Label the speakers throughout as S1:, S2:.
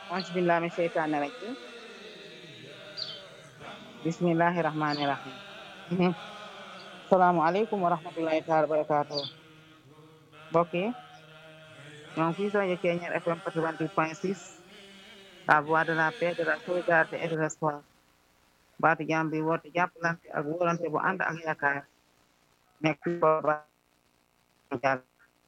S1: auzu billahi min sheytaani rajim bismillahi rahmani rahim salaamualeykum wa rahmatullahi taala wa barakatuh mbokk yi ñoo ngi fii rajo Thiéniere FM 88.6 la voix de la paix de la solidarité et de l'espoir baatu jàmm bi woote jàppalante ak wóolante bu ànd ak yaakaar nekk fi ko ba jàll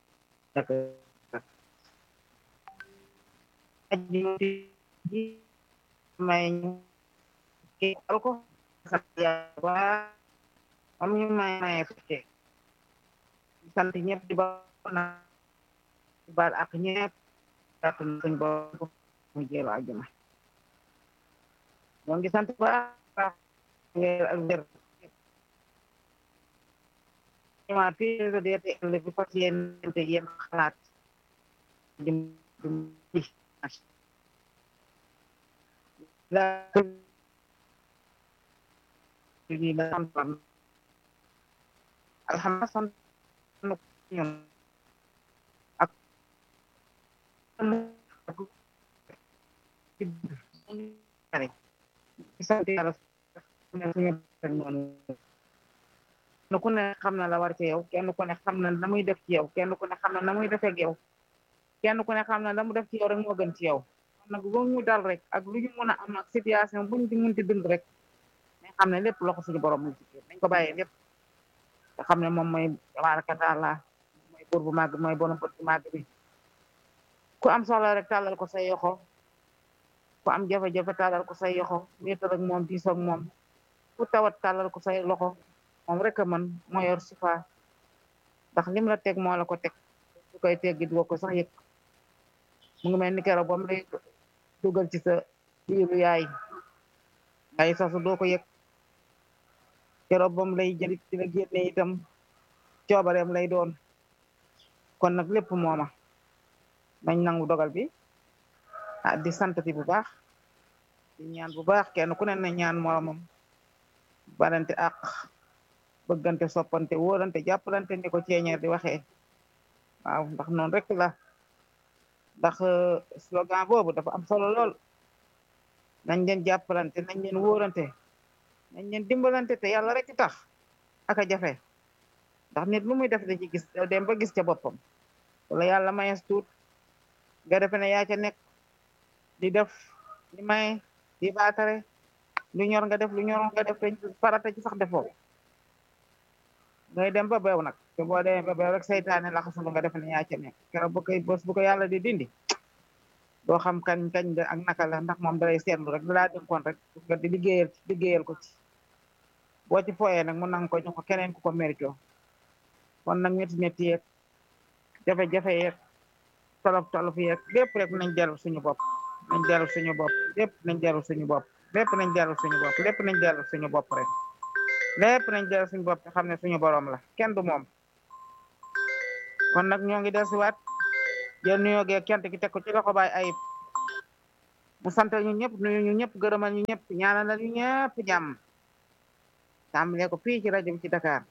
S1: ji may ñu kii al ko sant yàlla am ñu may maye fekke di sant ñëpp di ba na di baal ak ñëpp kàttan suñ bopp mu jéelu àjjuma ñoo ngi sant ba weer ak wér ma période deete ëllë bi fas yéente yéen xalaat di di la di la santoon alhamdulilah sant ñun ak ci sant yàlla suñu noonu kenn ku ne xam na la war ci yow kenn ku ne xam na la muy def ci yow kenn ku ne xam na la muy defee ak yow kenn ku ne xam na la mu def ci yow rek moo gën ci yow nag lu ñu dal rek ak lu ñu mën a am ak situation buñ di mën di dund rek dañ xam ne lépp loxo suñu borom mu ci biir dañ ko bàyyee lépp te xam ne moom mooy tabaaraka taala mooy buur bu màgg mooy borom bët bu màgg bi ku am soxla rek tàllal ko say yoxo ku am jafe-jafe tàllal ko say yoxo wéetal ak moom diisoo ak moom ku tawat tàllal ko say loxo moom rek a mën moo yor sifa ndax lim la teg moo la ko teg su koy teggi doo ko sax yëg mu ngi mel ni keroog ba mu lay dugal ci sa biiru yaay ngay sasu doo ko yëg keroog ba mu lay jëlit ci la génne itam coobareem lay doon kon nag lépp mooma nañ nangu dogal bi ah di santati bu baax di ñaan bu baax kenn ku ne na ñaan moromam barante ak bëggante soppante wóolante jàppalante ni ko Thiéniere di waxee waaw ndax noonu rek la ndax slogan boobu dafa am solo lool nañ leen jàppalante nañ leen wóorante nañ leen dimbalante te yàlla rek tax ak a jafe ndax nit lu muy def da ci gis dem ba gis ca boppam wala yàlla mayes tuut nga defe ne yaa ca nekk di def di may di baatare lu ñor nga def lu ñor nga def te farata ci sax defoo ngay dem ba beew nag te boo demee ba beew rek saytaane la xasul nga def ne yaa ca nekk keroog bu koy bés bu ko yàlla di dindi doo xam kañ kañ da ak naka la ndax moom dalay seetlu rek dalaa dénkoon rek nga di liggéeyal liggéeyal ko ci boo ci fooyee nag mu nang ko jox ko keneen ku ko mérito kon nag métti métti yeeg jafe-jafe yeeg tolof tolof yeeg lépp rek nañ dellu suñu bopp nañ dellu suñu bopp lépp nañ dellu suñu bopp lépp nañ dellu suñu bopp lépp nañ dellu suñu bopp rek lépp nañ dellu suñu bopp te xam ne suñu borom la kenn du moom kon nag ñoo ngi dellusiwaat jël nuyoo gee kent ki teg ko ci loxo baay ayib mu sant ñu ñëpp nuyu ñu ñëpp gërëmal ñu ñëpp ñaanal ñu ñëpp jàmm tàmbalee ko fii ci rajo bi ci Dakar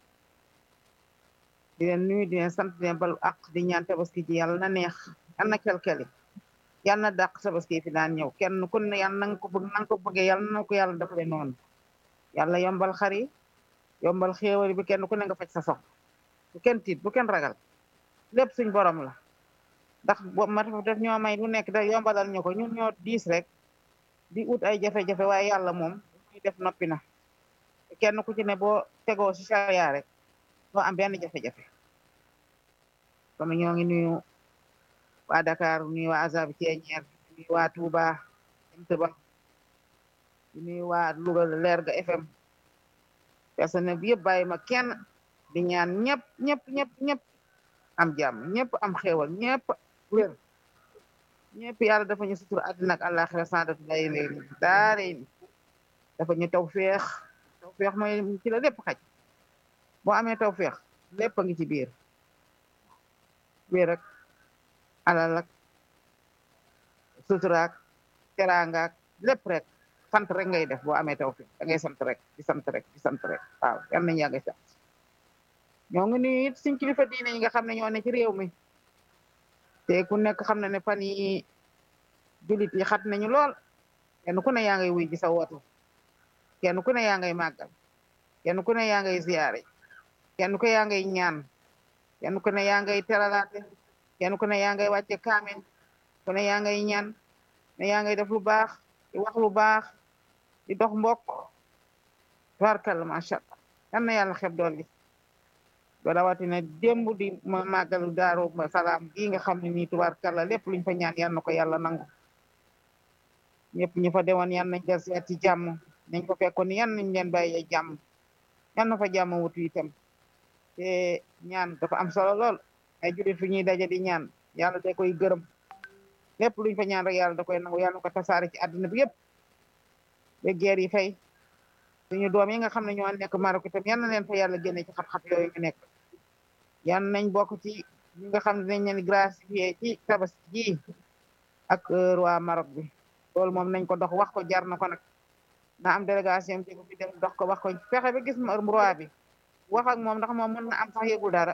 S1: di leen nuyu di leen sant di leen balu ak di ñaan tabaski ji yàlla na neex yal na kelkeli yàlla na dàq tabaski fi daan ñëw kenn ku ne yàlla na nga ko bëgg na nga ko bëggee yàlla na ko yàlla defale noonu yàlla yombal xari yombal xéewal bi kenn ku ne nga faj sa soxla bu kenn tiit bu kenn ragal lépp suñ borom la ndax bo ma def ñoo may lu nekk da yombalal ñu ko ñun ñoo diis rek di ut ay jafe-jafe waaye yàlla moom ñuy def noppi na kenn ku ci ne boo tegoo si charia rek doo am benn jafe-jafe comme ñoo ngi nuyu waa Dakar nuyu waa Azab Thiéniere nuyu waa Touba Mtba nuyu waa Louga Lerga FM personnel bi yëpp bàyyi ma kenn di ñaan ñëpp ñëpp ñëpp ñëpp am jàmm ñëpp am xéewal ñëpp wér ñëpp yàlla dafa ñu sutur àddina ak àllaaxira sandatu lay léegi daare ni dafa ñu taw feex taw feex mooy ci la lépp xaj boo amee taw feex lépp a ngi ci biir wér ak alal ak suturaak teraangaak lépp rek sant rek ngay def boo amee taw feex da ngay sant rek di sant rek di sant rek waaw yal nañu yàgg sant ñoo ngi nuyu it suñ kilifa diine yi nga xam ne ñoo ne ci réew mi te ku nekk xam na ne fan yi jullit yi xat nañu lool kenn ku ne yaa ngay wuy ji sa woote kenn ku ne yaa ngay màggal kenn ku ne yaa ngay ziyaare kenn ku yaa ngay ñaan kenn ku ne yaa ngay teralaate kenn ku ne yaa ngay wàcce kaamen ku ne yaa ngay ñaan ne yaa ngay def lu baax di wax lu baax di dox mbokk tubaarkalla macha allah yal na yàlla xeb dool li ba rawatina démb di ma màggalu daaru salaam gii nga xam ne nii tubaarkalla lépp luñ fa ñaan yal na ko yàlla nangu ñëpp ñu fa demoon yan nañ del seet ci jàmm nañ ko fekkoon yan nañ leen bàyyee jàmm yan na fa jàmm wutu itam te ñaan dafa am solo lool ay jullit fi ñuy daje di ñaan yàlla da koy gërëm lépp luñ fa ñaan rek yàlla da koy nangu yàlla na ko tasaare ci àddina bi yëpp ba geer yi fay suñu doom yi nga xam ne ñoo nekk Maroc itam yal na leen fa yàlla génne ci xat-xat yooyu ñu nekk yan nañ bokk ci ñi nga xam ne dinañ leen gracier ci tabaski ji ak roi Maroc bi loolu moom nañ ko dox wax ko jar na ko nag na am délégation bi bi dem dox ko wax ko fexe ba gis roi bi wax ak moom ndax moom mën na am sax yëgul dara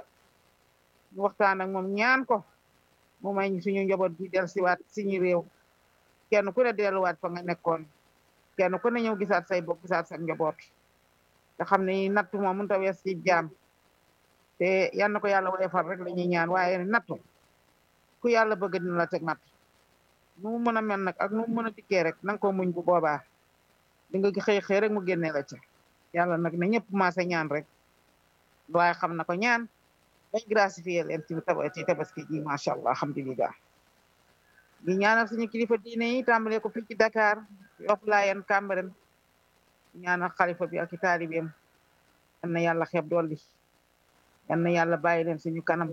S1: ñu waxtaan ak moom ñaan ko mu may suñu njaboot gi del siwaat suñu réew kenn ku ne delluwaat fa nga nekkoon kenn ku ne ñëw gisaat say bopp gisaat sa njaboot te xam ne nattu moom mënut a wees ci jaam te yal na ko yàlla woyofal rek la ñuy ñaan waaye nattu ku yàlla bëgg dina la teg natt nu mu mën a mel nag ak nu mu mën a dikkee rek nanga ko muñ bu boobaa di nga xëy xëy rek mu génne la ca yàlla nag na ñëpp maase ñaan rek waaye xam na ko ñaan bañ gracifier leen ci ci tabaski ji macha allah alhamdulilah di ñaanal suñu kilifa diine yi tàmbale ko fii ci Dakar Yoff Layeen Cambérène ñaanal xalifa bi ak i taalibeem yal na yàlla xeeb dolli yal na yàlla bàyyi leen suñu kanam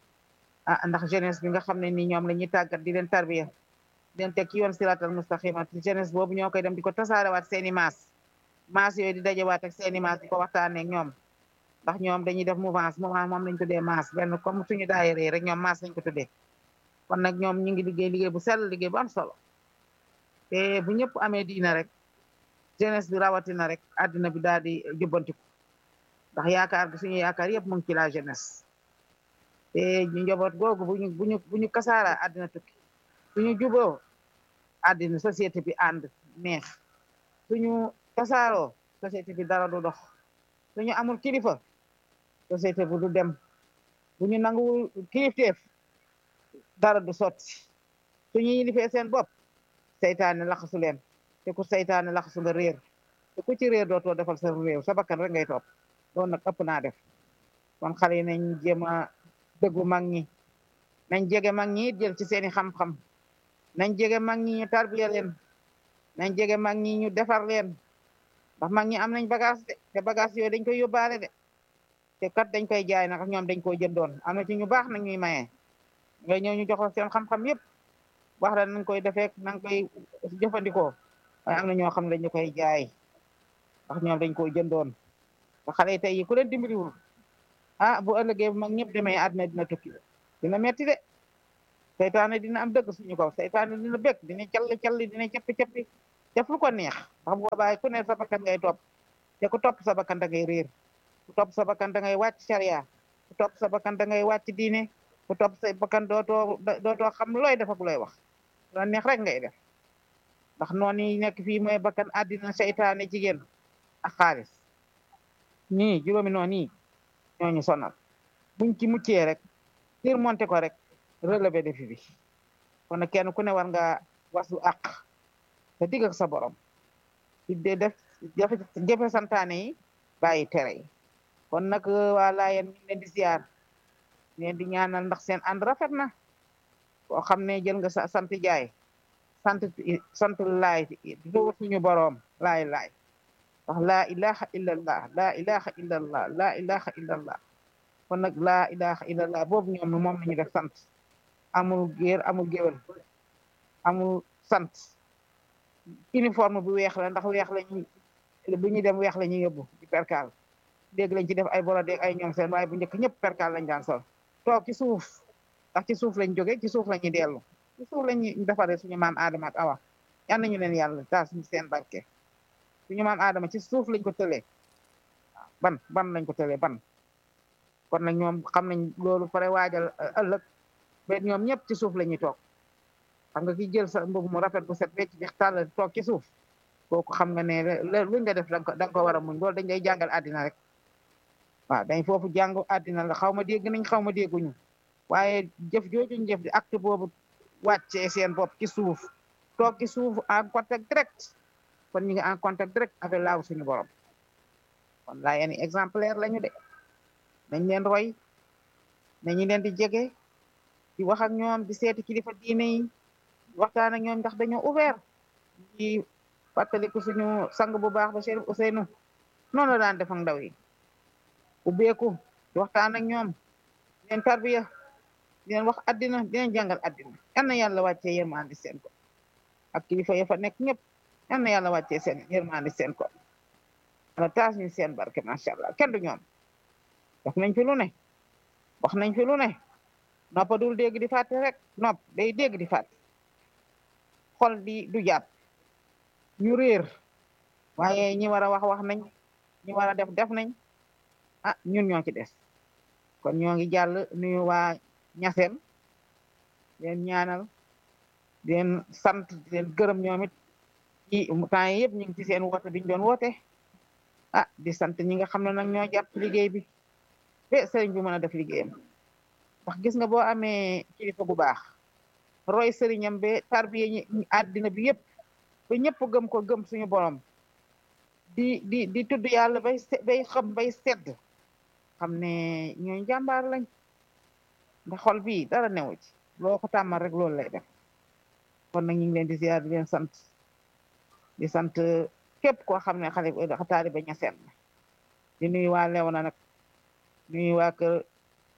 S1: ah ndax jeunesse bi nga xam ne ni ñoom la ñuy tàggat di leen tarbiya di leen teg ci yoon siratal mustaqima jeunesse boobu ñoo koy dem di ko tasaarewaat seeni maas maas yooyu di dajewaat ak seeni maas di ko waxtaanee ak ñoom ndax ñoom dañuy def mouvance mouvance moom lañ tuddee maas benn comme suñu daayira rek ñoom maas lañ ko tuddee kon nag ñoom ñu ngi liggéey liggéey bu sell liggéey bu am solo te bu ñëpp amee diina rek jeunesse bi rawatina rek àddina bi daal di jubbantiku ndax yaakaar gi suñu yaakaar yëpp mu ngi ci la jeunesse te ñu njaboot googu buñu buñu bu ñu kasaara àddina tukki suñu juboo àddina société bi ànd neex suñu kasaaroo société bi dara du dox suñu amul kilifa société bu du dem bu ñu nanguwul kilifteef dara du sotti suñu yilifee seen bopp seytaane laxasu leen te ku seytaane laxasu nga réer te ku ci réer dootoo defal sa réew sa bakkan rek ngay topp loolu nag ëpp naa def kon xale yi nañ jéem a dëggu mag ñi nañ jege mag ñi it jël ci seeni xam-xam nañ jege mag ñi ñu tarbiya leen nañ jege mag ñi ñu defar leen ndax mag ñi am nañ bagage de te bagage yooyu dañ koy yóbbaale de te kat dañ koy jaay nag ñoom dañ koy jëndoon am na ci ñu baax nag ñuy maye nga ñëw ñu jox seen xam-xam yëpp wax la nañ koy defee nañ koy jëfandikoo waaye am na ñoo xam ne dañu koy jaay ndax ñoom dañ koy jëndoon te xale yi tey yi ku leen dimbaliwul ah bu ëllëgee mag ñëpp demee àddina dina tukki dina metti de seytaane dina am dëgg suñu kaw seytaane dina bëgg dina calli calli dina cappi cappi def lu ko neex ndax boobaa ku ne sa bakkan ngay topp te ku topp sa bakkan da ngay réer ku topp sa bakkan da ngay wàcc sharia ku topp sa bakkan da ngay wàcc diine ku topp sa bakkan dootoo dootoo xam looy def ak looy wax la neex rek ngay def ndax noonu yi nekk fii mooy bakkan àddina seytaane jigéen ak xaalis ñii juróomi noonu yi ñooñu sonal buñ ci muccee rek tir monté ko rek relevé défi bi kon nag kenn ku ne war nga wasu àq te digg ak sa borom di def jafe jafe santaane yi bàyyi tere yi kon nag waa Laayeen ñu ngi leen di ziar leen di ñaanal ndax seen ànd rafet na koo xam ne jël nga sa sant jaay sant sant laay do suñu boroom laay laay ndax laa ilaha illallah laa ilaha illallah laa ilaha illallah kon nag laa ilaha illallah boobu ñoom moom la ñu def sant amul géer amul géwél amul sant uniforme bu weex la ndax weex lañu bu ñu dem weex la ñuy yóbbu ci perkaal léegi lañ ci def ay brodé ay ñoom seen waaye bu njëkk ñëpp perkaal lañ daan sol toog ci suuf ndax ci suuf lañ jóge ci suuf la ñuy dellu ci suuf lañuy defaree suñu maam Adama ak Awa yal nañu leen yàlla taas ñu seen barke suñu maam Adama ci suuf lañ ko tëlee ban ban lañ ko tëlee ban kon nag ñoom xam nañ loolu pare waajal ëllëg ba ñoom ñëpp ci suuf la ñuy toog xam nga ki jël sa mbubb mu rafet bu set wecc di tàll toog ci suuf kooku xam nga ne luñ nga def danga ko da nga ko war a muñ loolu dañ lay jàngal àddina rek waaw dañ foofu jàngu àddina la xaw ma dégg nañ xaw ma dégguñu waaye jëf joojuñ jëf di acte boobu wàccee seen bopp ci suuf toog ci suuf en contact direct kon ñu ngi en contact direct avec laaw suñu borom kon laa yéen exemplaire lañu de nañ leen roy nañu leen di jege di wax ak ñoom di seeti kilifa diine yi waxtaan ak ñoom ndax dañoo ouvert di fàttaliku suñu sang bu baax ba Chérif Ousseynou noonu la daan def ak ndaw yi ubbeeku di waxtaan ak ñoom di leen tarbiya di leen wax addina di leen jàngal addina yal na yàlla wàccee yërmandi seen ko ak kilifa ya fa nekk ñëpp yal na yàlla wàccee seen yërmandi seen ko ala taas ñu seen barke macha allah kenn du ñoom def nañ fi lu ne wax nañ fi lu ne noppa dul dégg di fàtte rek nopp day dégg di fàtte xol di du jàpp ñu réer waaye ñi war a wax wax nañ ñi war a def def nañ ah ñun ñoo ci des kon ñoo ngi jàll nuyu waa ñaseen leen ñaanal di leen sant di leen gërëm ñoom it ci temps yi yëpp ñu ngi ci seen woote biñ doon woote ah di sant ñi nga xam ne nag ñoo jàpp liggéey bi be sëriñ bi mën a def liggéeyam ndax gis nga boo amee kilifa gu baax roy sëriñam be tarbiye ñi àddina bi yëpp ba ñëpp gëm ko gëm suñu borom di di di tudd yàlla bay bay xam bay sedd xam ne ñooy jàmbaar lañ ndax xol bii dara newu ci loo ko tàmmal rek loolu lay def kon nag ñu ngi leen di ziar di leen sant di sant képp koo xam ne xale taaliba ñaseen la di nuyu waa Léona nag nuyu waa kër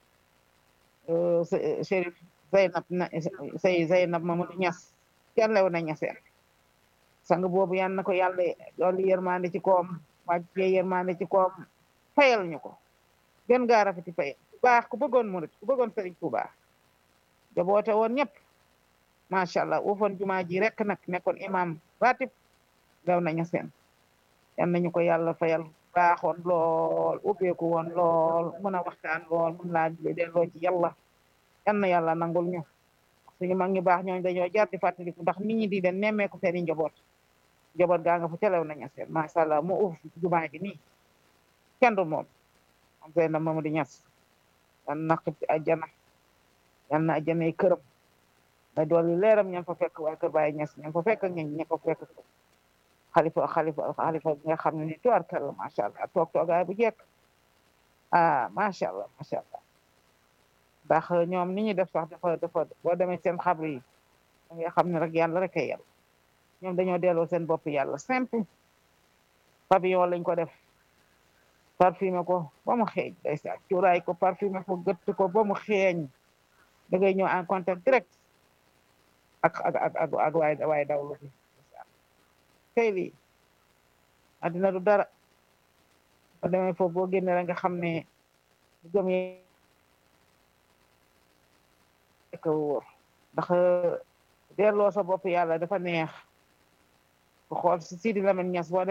S1: Chérif Zeynab na say Zeynab Mamadou Ñas kenn Léona ñaseen sang boobu yan na ko yàlla loolu yërmande ci koom wàccee yërmande ci koom fayal ñu ko gën gaa rafeti fayal ku baax ku bëggoon murit ku bëggoon sëriñ Tuubaa jaboote woon ñëpp macha allah uufoon jumaa ji rek nag nekkoon imam ratib gaw nañu seen yan nañu ko yàlla fayal baaxoon lool ubbeeku woon lool mën a waxtaan lool mën laa delloo ci yàlla yan na yàlla nangul ñu suñu mag ñu baax ñooñu dañoo jar di fàttaliku ndax nit ñi di leen nemmeeku seeni njaboot njaboot gaa nga fa calew nañu seen macha allah mu uuf jumaa ji nii kenn du moom am seen na Mamadou Niass yan na xib ajjana yan na ajjanay këram may dool yi leeram ña fa fekk waa kër Baye Niass ña fa fekk ña ña fa fekk xalifa xalifa xalifa bi nga xam ne ni tuwaar kàlla macha allah toog toogaay bu jekk ah macha allah macha allah ndax ñoom ni ñuy def sax dafa dafa boo demee seen xabru yi da nga xam ne rek yàlla rek ay yàlla ñoom dañoo delloo seen bopp yàlla simple pavillon lañ ko def parfumé ko ba mu xeeñ day sa cuuraay ko parfumé ko gëtt ko ba mu xeeñ da ngay ñëw en contact direct ak ak ak ak ak waay waay dawlu bi tey lii addina du dara ba demee foofu boo génne rek nga xam ne gëm yi ko wóor ndax delloo sa bopp yàlla dafa neex bu xool si Sidi Lamine Niass boo